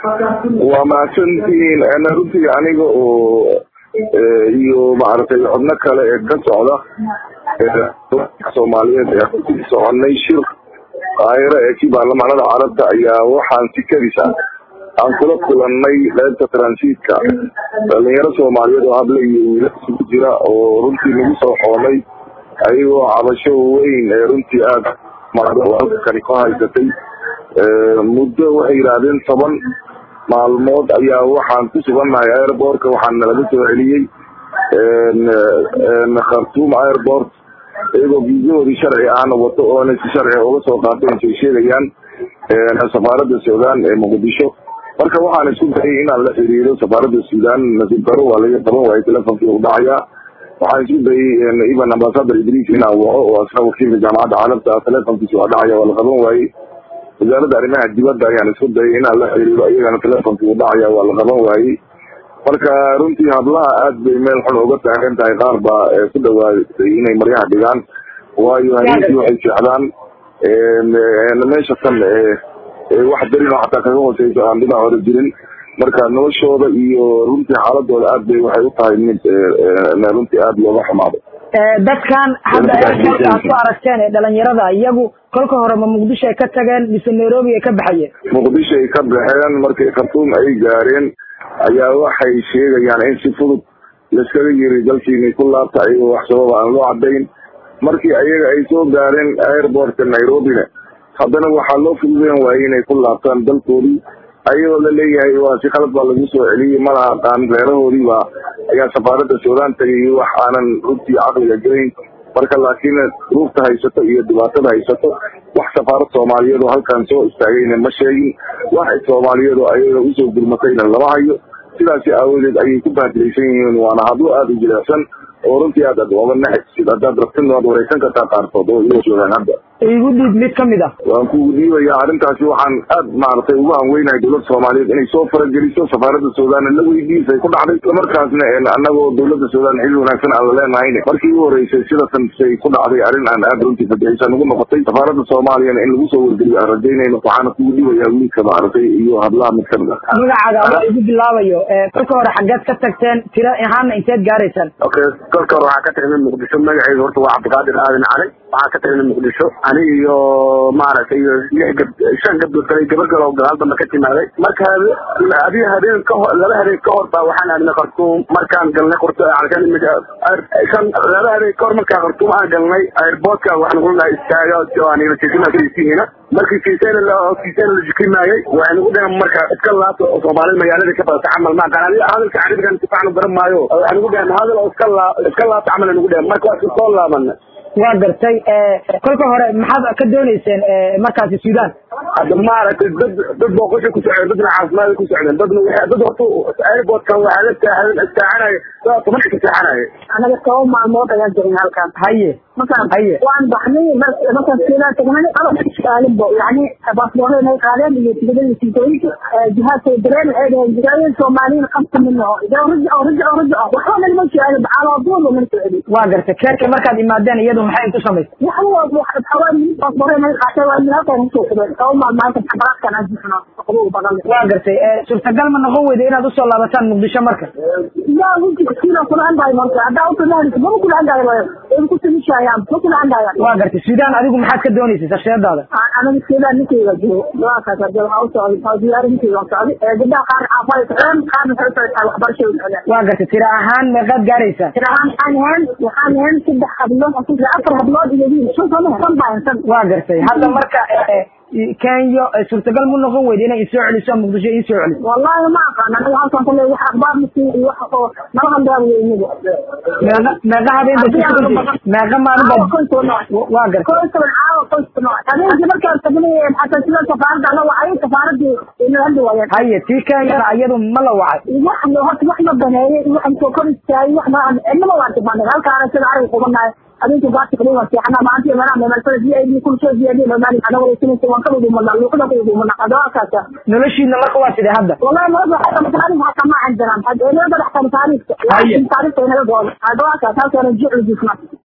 waa mahadsantihiin runtii aniga oo iyo maaragtay xubno kale ee ka socda soomaaliyeed ee ku soconay shir qaahiro ee kii baarlamaanada carabta ayaa waxaan si kadisa aan kula kulanay qaybta transiitka dhalinyaro soomaaliyeed oo hable iyo wiila isugu jira oo runtii nagu soo xoolay ayagoo cabasho weyn ee runtii aada kani ku haysatay muddo waxay yidhaahdeen toban maalmood ayaa waxaan ku sugannahay airbortka waxaan nalaga soo celiyey khartuum airport iyagoo viisahoodii sharci ahna wato oona si sharci uga soo qaateen say sheegayaan safaaradda suudaan ee muqdisho marka waxaan isku dayay inaan la xiriiro safaaradda suudaan nasiib daro waa laga qaban waayay telefonkii u dhacayaa waxaan isku dayay even ambasador idriis inaan waco oo asna wakiilka jaamacadda carabta telefonkiisi waa dhacaya waa la qaban waayey wasaaradda arrimaha dibadda ayaan isku dayay inaan la xiriiro iyagana telefonkii u dhacaya waa la qaban waayey marka runtii hablaha aad bay meel xun uga taagan tahay qaar baa ku dhawaaday inay maryaha dhigaan waayo habeenkii waxay seexdaan meesha tan wax darin oo xataa kaga hooseyso aan dhinac hore jirin marka noloshooda iyo runtii xaaladooda aad bay waxay u tahay mid runtii aada looga xumaado dadkan hadda airportka aad ku aragteen ee dhalinyarada iyagu kolka hore ma muqdisho ay ka tageen mise nairobi ay ka baxayeen muqdisho ay ka baxeen markay khartuum ay gaareen ayaa waxay sheegayaan in si fudud laiskaga yiri dalkiinay ku laabta ayagoo wax sababa aan loo cadayn markii ayaga ay soo gaareen airportka nairobina haddana waxaa loo fududeyn waayey inay ku laabtaan dalkoodii ayagoo la leeyahay waa si khalad baa lagu soo celiyey malaha aqaan reerahoodii baa ayaa safaaradda suudaan tagay wax aanan runtii caqliga gelayn marka laakiin ruufta haysato iyo dhibaatada haysato wax safaarad soomaaliyeed oo halkan soo istaagayna ma sheegin wax soomaaliyeed oo ayaga usoo gurmatayna lama hayo sidaasi aawadeed ayay ku baadilaysan yihiin waana hadlo aada u jilecsan oo runtii aad ad oga naxaysid haddaad rabtin waad wareysan kartaa qaarkood oo ila joogaan hadda igu dhiib mid kamid ah waan kugu dhiibaya arrintaasi waxaan aad maaragtay ugu hanweynahay dowladda soomaaliyeed inay soo farageliso safaaradda suudaan la weydiisay ku dhacday islamarkaasna annagoo dowladda suudaan xili wanaagsan aan la leenahayn markii u horeysay sidatan say ku dhacday arrin aan aad runtii fadixisa ugu noqotay safaaradda soomaaliyana in lagu soo wargeliyo aan rajaynayno waxaana kugu dhiibayaa wiilka maaragtay iyo hadlaha mid kamid ah magacaaga waa igu bilaabayo kolka hore xaggeed ka tagteen tira ahaana inteed gaaraysaan okay kolka hore waxaa ka tagna muqdisho magaceedu horta waa cabdiqaadir aadan cali waxaa ka tagna muqdisho ani iyo maaragtay iyo lix gab shan gabdood kale gabar kale oo gadaal dambe ka timaaday marka adiga habeen ka hor laba habeen ka hor baa waxaan aadnay khartuum markaan galnay qorto alkan imika shan laba habeen ka hor markaan khartuum aan galnay airportka waxaan ugu nahay istaaga oo aan ilasiisina markii kiisayna la kiisayna la jikrimaayay waxay nagu dhahan marka iska laabto oo soomaalida magaalada ka badata camal ma aqaan adiga hadalka carabigan si fiican u garan maayo waxay nagu dhahan hadal oo iska laa iska laabta camal nagu dhahan marka waa iska soo laabanay waa gartay kolka hore maxaad ka dooneyseen markaasi suudaan hadda maaragtay dad dad booqasho ku socdeen dadna caafimaad ku socdeen dadna waxay dad horta airportkan waxaa la taahan istaacanaya saa toban ka taacanaya anaga toban maalmood ayaan jirin halkan haye markaan haye waan baxnay markaan suudaan tagnay qalabkaalinbo yani baasboorada inay qaadeen iyo tigidada siitooyinka jihaadkay dareen waxay dhaheen jigaayeen soomaaliyin qabta mina rajaco rajaco rajaco waxba nagama jeceli calaadooda mana soceli waa gartay keerka markaad imaadeen iyadu maxay ku samaysay waxawaa baasboorada inay qaatay waa in halkan kusoo xideen toban maalmo halkan xabaraadkan aan jixno qabow badan waa gartay suurtagal ma noqon weyda inaad usoo laabataan muqdisho marka yaa wujika siina kula andahay marka haddaa utanaanisa maba kula andahay way ku timishayaan ma kula andahayaan waa gartay suudaan adigu maxaad ka dooneysay sarsheedaada anaga suudaan ninkeyga joogo waakaas waxaa u socday waa diyaari ninkeyga waa socday gabdhaha qaar xaafay socdeen qaarna waxay socdaa waxbarashay u socdeen waa gartay tira ahaan meeqaad gaaraysaa tira ahaan waxaan ahayn waxaan ahayn saddex hablood afar hablood iyo wiil shan soo mahe shan baa shan waa gartay hadda marka kenya suurtagal mu noqon weyda inay isoo celiso muqdisho iisoo celiso wallahi ma aqaan aniga halkan kale wax akhbaar masi iyo wax oo nala handaawi weyniga meeqa meeqa habeen ba meeqa maalin ba waa gartay koystoban caawa koystoban habeenkii markaan tagnay xataa sida safaaradda la wacay safaaradii ina hadli waayeen haye tii kenyana iyadu ma la wacay wax horta wax ma baneeyey iyo wax soo kor istaagay wax ma cidnama waan timaanay halkaana sida ariga qubanahay adinku baati kaliya waa seexanaa maanta meelaha meemalsada v i d kulsoo v i d normaali ana wareysanaysa waan ka wudumana luuqada ka wudumana adawakaasa noloshiina marka waa sidee hadda wallahi marada xataa taariikh xataa ma cindanaan had eelada dhaxtan taariikhka taariikhta inaga gooda adawakaas halkaana jiclu jisna